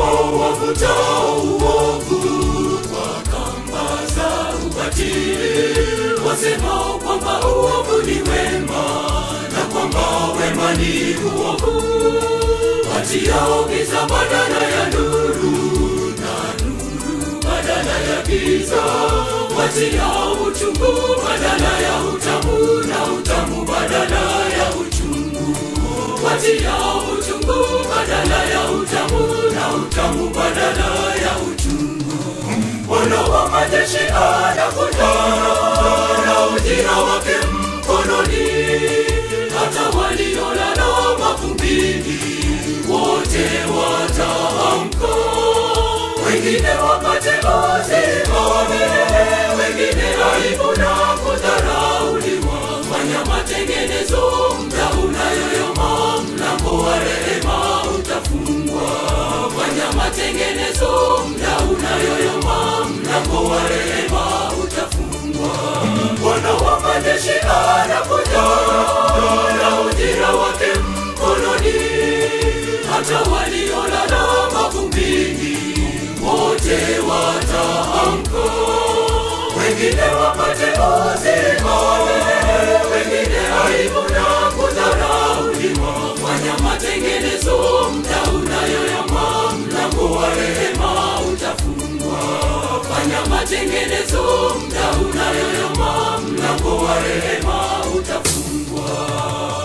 wapo wavutao uovu kwa kamba za ubatili, wasemao kwamba uovu ni wema na kwamba wema ni uovu, watiao giza badala ya nuru na nuru badala ya giza, watiao uchungu badala ya utamu na utamu badala ya uchungu, watiao uchungu badala ya utamu na utamu badala ya uchungu. Bwana wa majeshi anakuja na ujira wake mkononi, hata waliolala mavumbini wote wataamka, wengine wapate uzima wa milele, wengine aibu na kudharauliwa. Fanya matengenezo, muda unayoyoma, mlango wa rehema utafungwa. Fanya matengenezo, muda unayoyoma, mlango wa rehema utafungwa. Bwana wa majeshi anakuja na ujira wake mkononi, hata waliolala mavumbini wote wataamka, wengine wapate uzima wa milele, wengine aibu na kudharauliwa. Fanya matengenezo, muda unayoyama, mlango wa rehema utafungwa. Fanya matengenezo, muda unayoyama, mlango wa rehema utafungwa.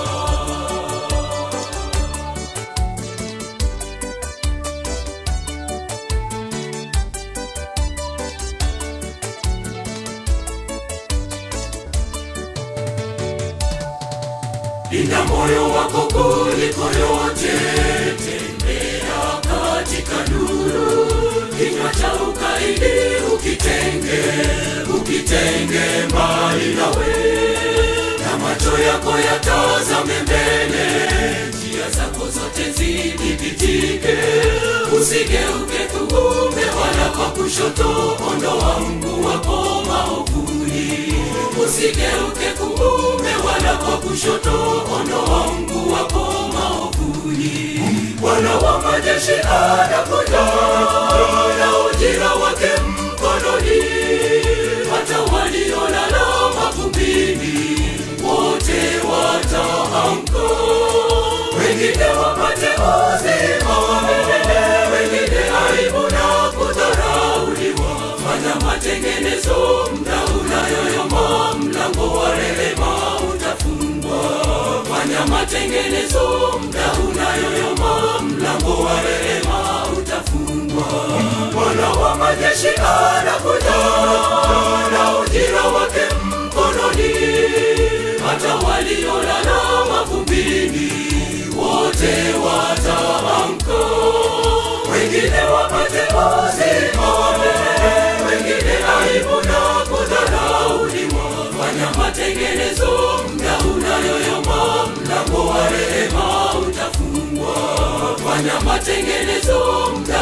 Linda moyo wako kuliko yote, tembea katika nuru. Kinywa cha ukaidi ukitenge, ukitenge mbali nawe, na macho yako yatazame mbele, njia zako zote zidhibitike. Usigeuke kuume wala kwa kushoto, ondoa mguu wako maovuni. Usigeuke kuume wala kwa kushoto, ondoa mguu wako maovuni. Bwana wa majeshi anakuja na ujira wake mkononi, hata waliolala mavumbini wote wataamka, wengine wapate uzima wa milele, wengine aibu na kudharauliwa. Fanya matengenezo, muda unayoyoma, mlango wa rehema utafungwa. Fanya matengenezo, muda unayoyoma, mlango wa rehema utafungwa. Bwana wa majeshi anakuja na ujira wake mkononi, hata waliolala mavumbini wote wataamka, wengine wapate uzima wa milele, wengine aibu na kudharauliwa. Fanya matengenezo, muda unayoyoma, mlango wa rehema utafungwa. Fanya matengenezo, muda